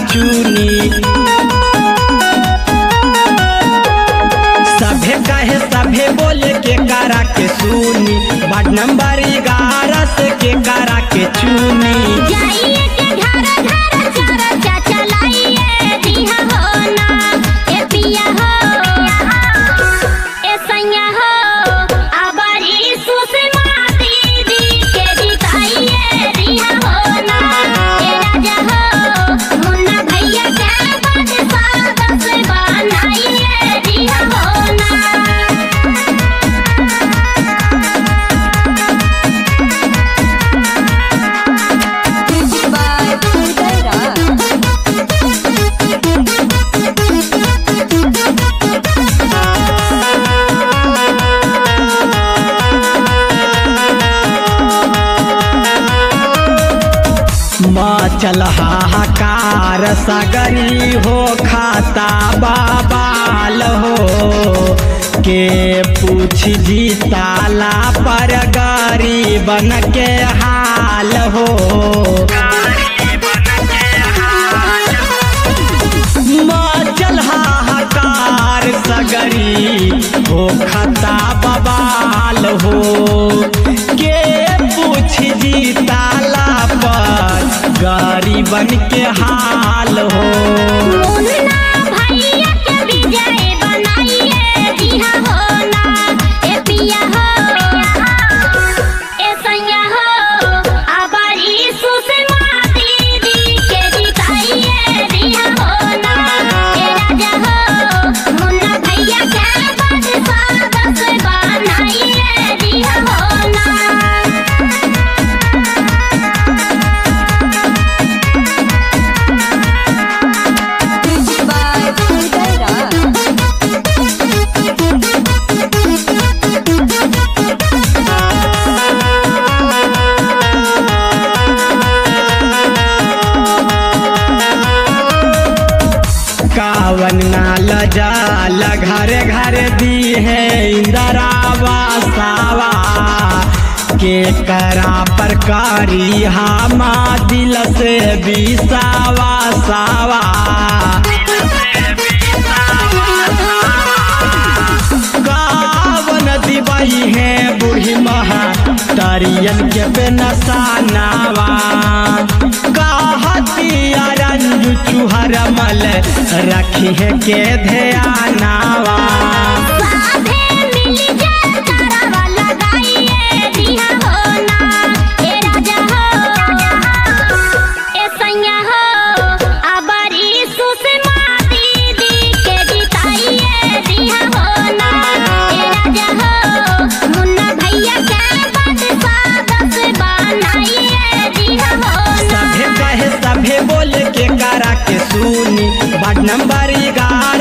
चुनी सभे कहे सभे बोले के करा के सुनी वार्ड नंबर ग्यारह से के करा के चुनी जाइए के घर घर चारा चाचा लाइए दिहा हो ना ए पिया हो ए सैया हो आबारी सुषमा दीदी के जिताइए दिहा हो ना ए राजा हो मुन्ना भैया के बादशाह दस बनाइए दिहा हो ना Music by Uday Raj. माँ चल हाहाकार सगरी हो खाता बाबाल हो के पूछ जी ताला पर गरीबन के हाल हो माँ चल हाहाकार सगरी हो खाता बबाल हो के पूछ जी ताला पर गरीबन के हाल हो मुन्ना भैया के विजय बनाइए दिहा हो ना ए पिया हो ए सैया हो आबारी सुषमा दीदी के जिताइए दिहा हो ना ए राजा हो मुन्ना भैया के बादशाह दस बनाइए दिहा हो ना Music by Uday Raj. कावन नाल जाल घर घर दी है इंदिरावा सावा के करा पर कारी हामा दिल से बिसावा सावा कावन दिवाई है बूढ़ी महा तारियन के बेनसानावा कहतिया रंजू चुहर मल रखी है के ध्यानावा साधे मिली जाए तारावा लगाइए दिहा हो ना ए राजा हो ए सैया हो आबारी सुषमा दीदी के जिताइए दिहा हो ना ए राजा हो मुन्ना भैया के बादशाह दस बनाइए दिहा हो ना सभे कहे सभे बोल के करा के सुनी वार्ड नंबर ग्यारह